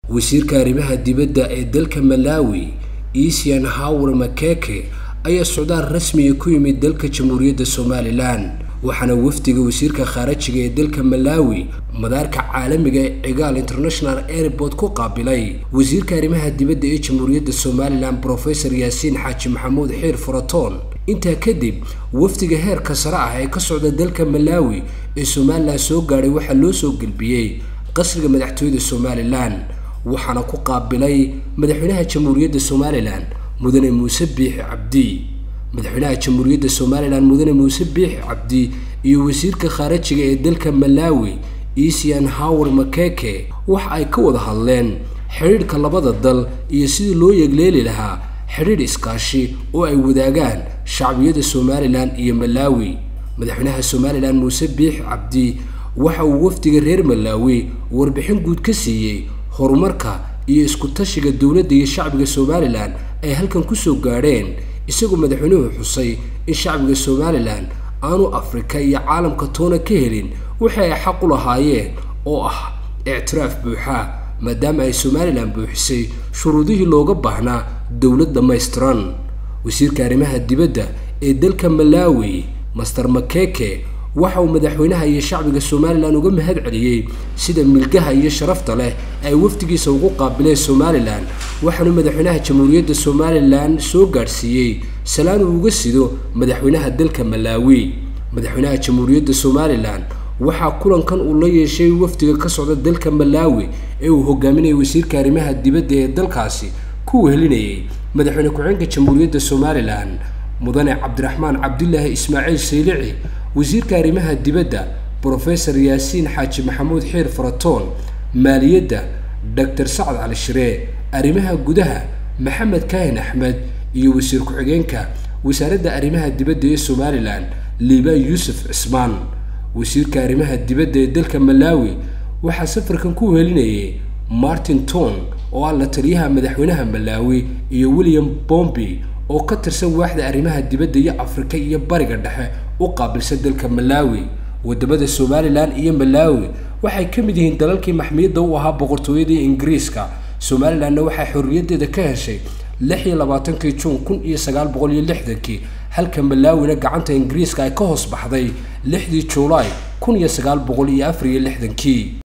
wasiirka arrimaha dibadda ee dalka malawi isian hawre makeke ayaa socdaal rasmiga ku yimid dalka jamhuuriyadda somalilan waxaana wafdiga wasiirka khaarajiga ee dalka malawi madaarka caalamiga ee cigaal international airport ku qaabilay wasiirka arrimaha dibadda ee jamhuuriyadda somalilan brofesor yaasiin xaaji maxamuud xiir furatoon intaa kadib wafdiga heerka sare ah ee ka socda dalka malawi ee somalilan soo gaadhay waxaa loo soo gelbiyey qasriga madaxtooyada somalilan waxaana ku qaabilay madaxweynaha jamhuuriyadda somalilan mudane muuse biixi cabdi madaxweynaha jamhuuriyadda somalilan mudane muuse biixi cabdi iyo wasiirka khaarajiga ee dalka malawi isian hawr makeke waxa ay ka wada hadleen xidhiidhka labada dal iyo sidii loo yegleeli lahaa xidhiidh iskaashi oo ay wadaagaan shacbiyada somalilan iyo malawi madaxweynaha somalilan muuse biixi cabdi waxa uu wafdiga reer malawi warbixin guud ka siiyey horumarka iyo isku-tashiga dowladda iyo shacbiga somalilan ay halkan kusoo gaadheen isagoo madaxweynuhu xusay in shacbiga somalilan aanu afrika iyo caalamka toona ka helin wixii ay xaq u lahaayeen oo ah ictiraaf buuxa maadaama ay somalilan buuxisay shuruudihii looga baahnaa dowlad dhammaystiran wasiirka arrimaha dibadda ee dalka malawi master makeke waxa uu madaxweynaha iyo shacbiga somalilan uga mahad celiyey sida milgaha iyo sharafta leh ay wafdigiisa ugu qaabileen somalilan waxaanu madaxweynaha jamhuuriyadda somalilan soo gaadhsiiyey salaan uu uga sido madaxweynaha dalka malawi madaxweynaha jamhuuriyadda somalilan waxaa kulankan uu la yeeshay wafdiga ka socda dalka malawi ee uu hogaaminayay wasiirka arrimaha dibadda ee dalkaasi ku wehelinayay madaxweyne ku-xigeenka jamhuuriyadda somalilan mudane cabdiraxmaan cabdilaahi ismaaciil saylici wasiirka arrimaha dibadda brofesor yaasiin xaaji maxamuud xiir faratoon maaliyadda doctor sacad cali shiree arrimaha gudaha maxamed kaahin axmed iyo wasiir ku-xigeenka wasaaradda arrimaha dibadda ee somalilan liibaan yuusuf cismaan wasiirka arrimaha dibadda ee dalka malawi waxaa safarkan ku wehelinayay martin ton oo ah la taliyaha madaxweynaha malawi iyo william bombi oo ka tirsan waaxda arrimaha dibadda iyo afrika iyo bariga dhexe u qaabilsan dalka malawi wadamada somalilan iyo malawi waxay ka mid yihiin dalalkii maxmiyadda u ahaa boqortooyadii ingiriiska somalilanna waxay xorriyaddeeda ka heshay lix iyo labaatankii juun kun iyo sagaal boqol iyo lixdankii halka malawina gacanta ingiriiska ay ka hoos baxday lixdii juulaay kun iyo sagaal boqol iyo afar iyo lixdankii